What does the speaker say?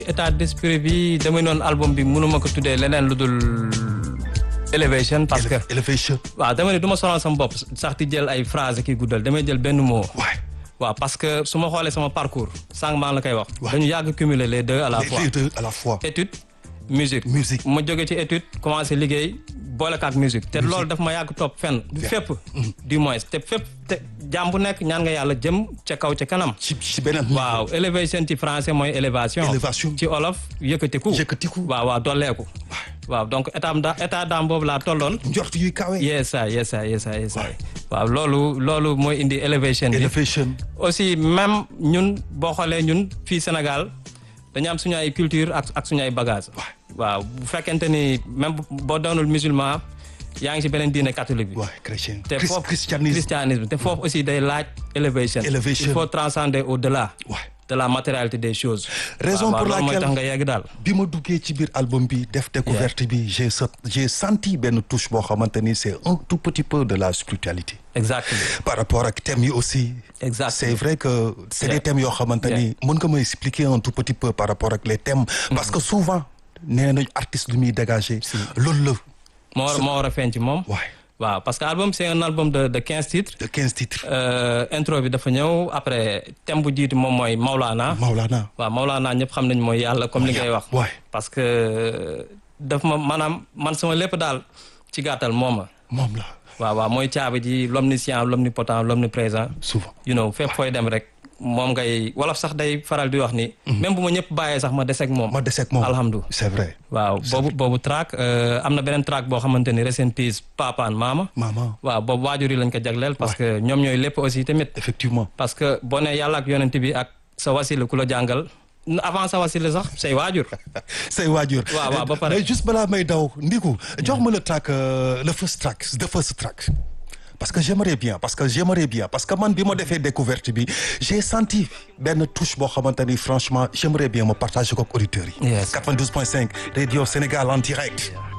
état d'esprit bi damay noonu album bi mënuma ko tuddee leneen lu dul elevation parce que Elevation. waaw dama ne du ma sonal sama bopp sax di jël ay phrase ki guddal damay jël benn mot waay waaw parce que su ma xoolee sama parcours sànq maa ngi la koy wax Ouais. dañu yàgg cumuler les deux à la fois les deux à la fois. étude musique Musique. ma jóge ci étude commencé liggéey boole ko ak musique te loolu daf ma yàgg topp fenn du fépp du moins te fépp te jaam bu nekk ñaan nga yàlla jëm ca kaw ca kanam ci ci beneen. waaw élévation ci français mooy élévation Élévation. ci olof yëkkatiku Yëkkatiku. waaw waaw dolleeku waaw donc état da état d'âme boobu laa tolloon njort yuy kawe. yeesa yeesa yeesa yeesa waaw loolu loolu mooy indi élévation bi Elevation. aussi même ñun boo xoolee ñun fii Sénégal dañu am suñu ay culture ak ak suñu ay bagage waaw bu fekkente ni même bu- boo doonul musulman yaa ngi ci beneen diine catholique bi waay chrétien. te Christ- foofu christianisme. christianisme te foofu aussi day laaj élévation Elevation. il faut transcender au-delà waay de la matérialité des choses Raison waaw, pour waaw, loolu mooy laquelle- tax nga yegg daal bi ma duggee ci biir album bi def découverte bi j'ai sa- j'ai senti benn touche boo xamante ni c'est un tout petit peu de la spiritualité. exactement par rapport ak thèmes yi aussi. Exactement. c'est vrai que c'est Yeah. des thèmes yoo xamante ni mën nga ma expliquer un tout petit peu par rapport ak les thèmes. parce que souvent nee nañu artiste lu muy dégager. loolu la. moo war moo war a feeñ ci moom waay waaw parce que album c'est un album de de quinze titres de quinze titres. Euh, intro bi dafa ñëw après thème bu jiitu moom mooy Maulana Maulana. waaw Maulana ñëpp xam nañ mooy yàlla comme li ngay wax waay parce que daf ma maanaam man sama lépp daal ci gàttal mooma moom la waaw waaw mooy caabi ji l'omniscient l'omnipotent l'omniprésent souvent. you know fépp fooy dem rek moom ngay wolof sax day faral di wax ni même bu ma ñëpp bàyyee sax ma deseeg moom ma deseeg moom alhamdulilah c'est vrai. waaw boobu boobu track euh, am na beneen track boo xamante ni rest in peace papaan maama maman waaw boobu waajur yi lañ ko jagleel parce que ñoom ñooy lépp aussi tamit effectivement. parce que boo nee yàlla ak yonent bi ak sa wasila ku la jàngal avant sa wasila sax say waajur say waajur. waaw waaw ba pare. mais juste balaa may daw ndiku jox ma le track euh, le first track the first track. parce que j'aimerais bien parce que j'aimerais bien parce que man bi ma defee découverte bi j'ai senti benn touche boo xamante ni franchement j'aimerais bien ma partager ko ak auditeurs yi. Yes. 92.5 Radio Sénégal en direct.